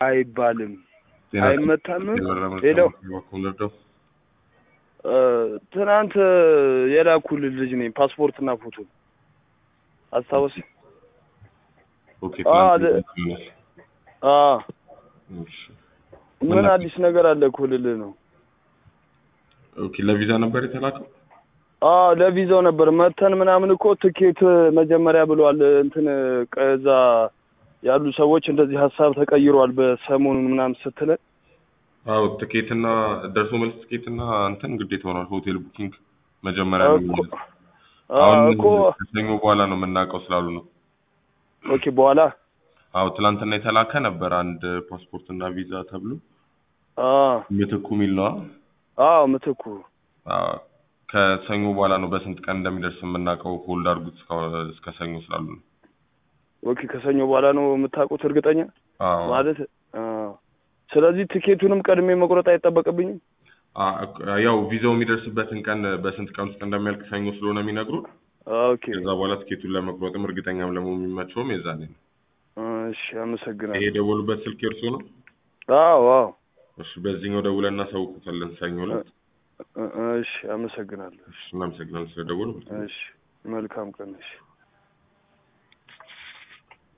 አይባልም ጤና አይመታምም። የበረመ ሄሎ ወለደው እ፣ ትናንት የላኩልህ ልጅ ነኝ ፓስፖርትና ፎቶ አስታወስ ኦኬ አ፣ ትናንት ለ- ይመለስ። አ እሺ ምን አዲስ ነገር አለ እኮ ልልህ ነው። ኦኬ ለቪዛ ነበር የተላከው አ ለቪዛው ነበር መተን ምናምን እኮ ትኬት መጀመሪያ ብለዋል። እንትን ከዛ ያሉ ሰዎች እንደዚህ ሀሳብ ተቀይሯል በሰሞኑን ምናምን ስትለን አዎ ትኬትና ደርሶ መልስ ትኬትና እንትን ግዴታ ሆኗል ሆቴል ቡኪንግ መጀመሪያ ነው እኮ የሚሆነው። አ አሁን እኮ ከሰኞ በኋላ ነው የምናውቀው ስላሉ ነው ኦኬ በኋላ አዎ ትላንትና የተላከ ነበር አንድ ፓስፖርት እና ቪዛ ተብሎ አ ምትኩ የሚል ነዋ አዎ ምትኩ አዎ፣ ከሰኞ በኋላ ነው በስንት ቀን እንደሚደርስ የምናውቀው ሆልድ አድርጉት እስከ- እስከ ሰኞ ስላሉ ነው ኦኬ ከሰኞ በኋላ ነው የምታውቁት እርግጠኛ አዎ ማለት አ ስለዚህ ትኬቱንም ቀድሜ መቁረጥ አይጠበቅብኝም። አ- ያው ቪዛው የሚደርስበትን ቀን በስንት ቀን ውስጥ እንደሚያልቅ ሰኞ ስለሆነ የሚነግሩን ኦኬ ከዛ በኋላ ትኬቱን ለመቁረጥም እርግጠኛም ለመሆን የሚመቸውም የዛኔ ነው። እሺ ይሄ አመሰግናለሁ። የደወሉበት ስልክ የእርሶ ነው? አዎ አዎ እሺ፣ በዚህኛው ደውለን እናሳውቁታለን ሰኞ ዕለት። እ- እ- እሺ አመሰግናለሁ። እሺ፣ እናመሰግናለን ስለደወሉ። እሺ መልካም ቀን። እሺ